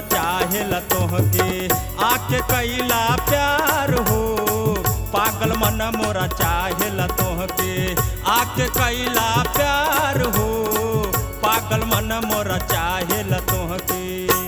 चाहेला तोहके आके कैला प्यार हो पागल मन मोरा चाहेला तोहके आके कैला प्यार हो पागल मन मोरा चाहेला तोहके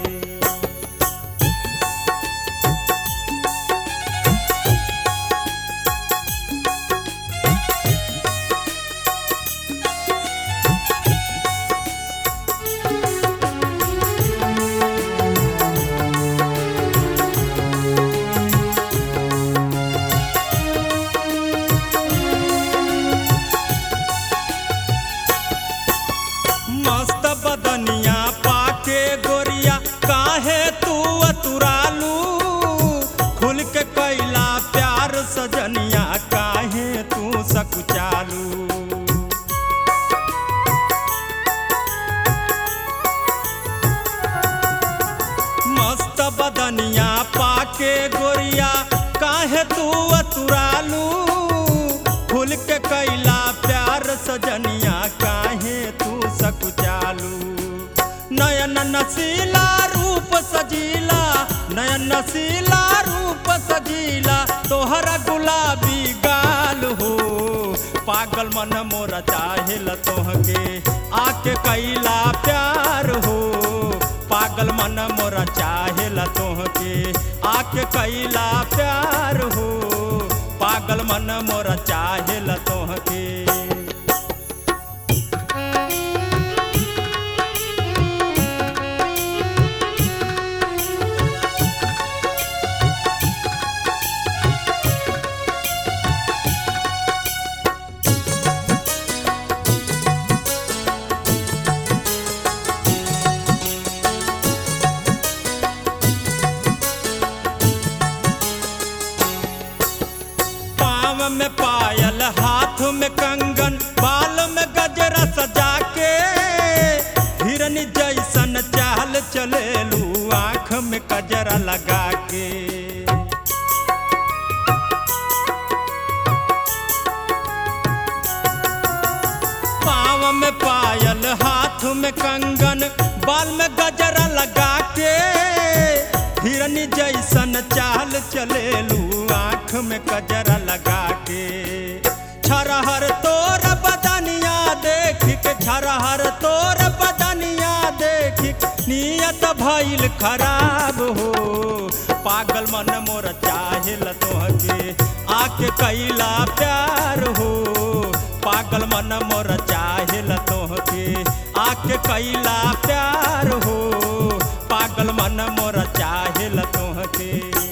मस्त बदनिया पाके गोरिया काहे तू अतुरालू खुल के कैला प्यार सजनिया काहे तू सकुचालू मस्त बदनिया पाके गोरिया काहे तू अतुरालू फूल के कैला प्यार सजनिया काहे तू सकुचालू नयन नसीला रूप सजीला नयन नसीला रूप सजीला तोहरा गुलाबी गाल हो पागल मन मोरा चाहेला तोहके आके कैला प्यार हो पागल मन मोरा चाहेला तोहके आके कैला प्यार हो पागल मन मोरा चाहेला तोहके पाँव में पायल हाथ में कंगन बाल में गजरा सजा के हिरनी जैसन चाल चलेलू आँख में कजरा लगा के पाँव में पायल हाथ में कंगन बाल में गजरा लगा के हिरनी जैसन चाल चलेलू आँख में कजरा लगा के छरहर तोर बदनिया देख के छरहर तोर बदनिया देख के नियत भइल खराब हो पागल मन मोर चाहेल तोहके आके कैला प्यार हो पागल मन मोर चाहेल तोहके आके कैला प्यार हो पागल मन मोर चाहेल तोहके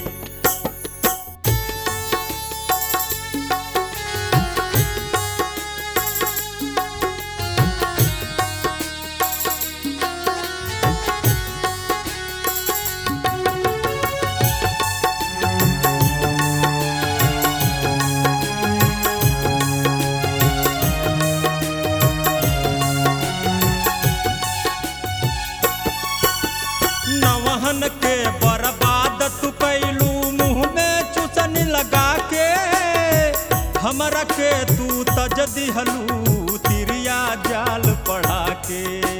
नवहन के बर्बाद तू कैलू मुंह में चुसनी लगा के हमरा के तू तज दिहलू तिरिया जाल पढ़ा के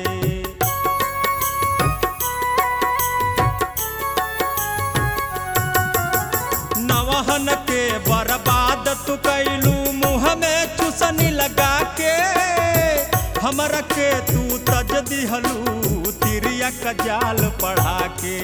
नवहन के बर्बाद तू कैलू मुंह में चुसनी लगा के हमरा के तू तज दिहलू तिरिया का जाल पढ़ा के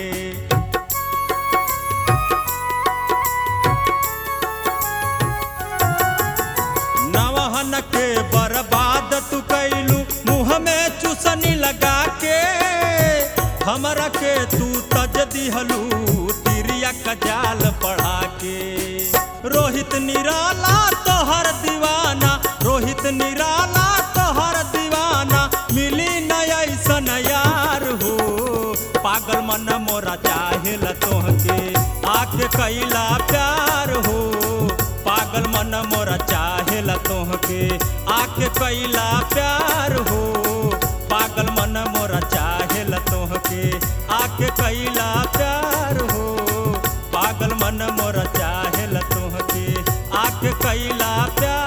नवहन के बर्बाद तू कैलू मुंह में चुसनी लगा के हमरा के तू तज दिहलू तिरिया का जाल पढ़ा के रोहित निराला तोहर दीवाना रोहित निराला तोहर दीवाना मिली न ऐसन यार हो पागल मन मोरा चाहेल तोहके आके कैला प्यार हो पागल मन मोरा चाहेला तोहके आके कैला प्यार हो पागल मन मोरा चाहेला तोहके आके कैला प्यार हो पागल मन मोरा चाहेला तोहके आके कैला प्यार